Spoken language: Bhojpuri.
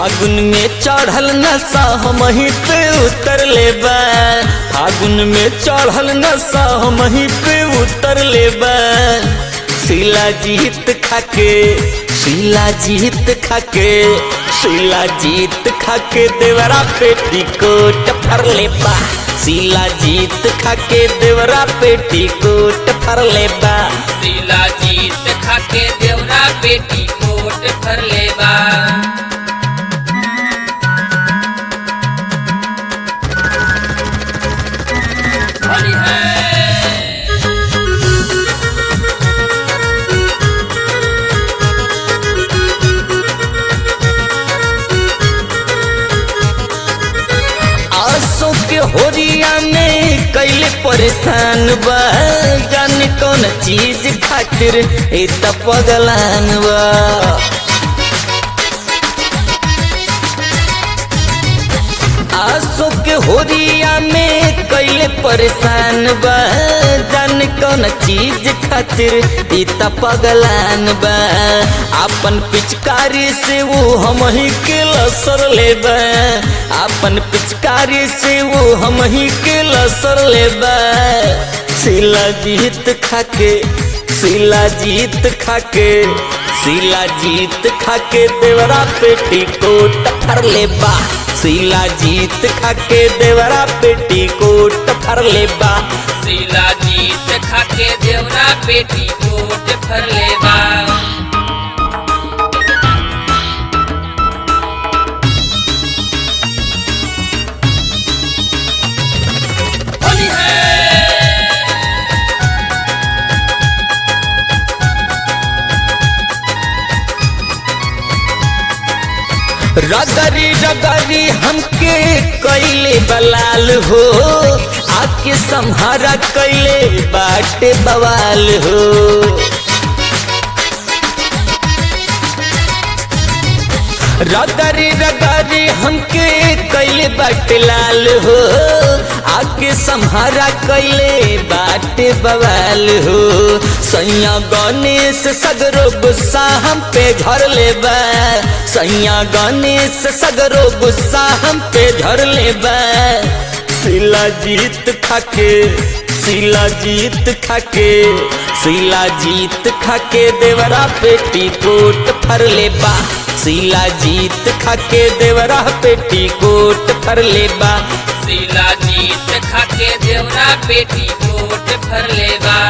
फागुन में चढ़ल नशा हम ही पे उतर ले बा फागुन में चढ़ल नशा हम ही पे उतर ले बा शीला जीत खाके शीला जीत खाके शीला जीत खाके देवरा पेटी कोट फर ले बा शीला जीत खाके देवरा पेटी कोट फर ले बा शीला जीत खाके देवरा बेटी कोट भर लेबा होली है आसो के होरिया में कैले परेशान बा जाने कौन चीज खातिर ए त पगलान बा आसो के होरिया में कैले परेशान बा जाने कौन चीज खातिर ई त पगलान बा अपन पिचकारी से वो हम ही के लसर लेबा अपन पिचकारी से वो हम ही के लसर लेबा शिला जीत खाके शिला जीत खाके शिला जीत खाके देवरा पेटी कोट फर लेबा शिला जीत खाके देवरा पेटी कोट फर लेबा शीला जीत खाके देवरा बेटी कोट भर लेबा होली है रगरी रगरी हमके कैले बलाल हो आके संहारा कैले बाटे बवाल हो रगरी रगरी हमके कैले बाटे लाल हो आके संहारा कैले बाटे बवाल हो सैया गणेश सगरो गुस्सा हम पे झर ले बा सैया गणेश सगरो गुस्सा हम पे झर ले बा शिला जीत खाके शिला जीत खाके शिला जीत खाके देवरा पेटी कोट फर ले बा शिला जीत खाके देवरा पेटी कोट फर ले बा शीला जीत खाके देवरा बेटी कोट भर लेबा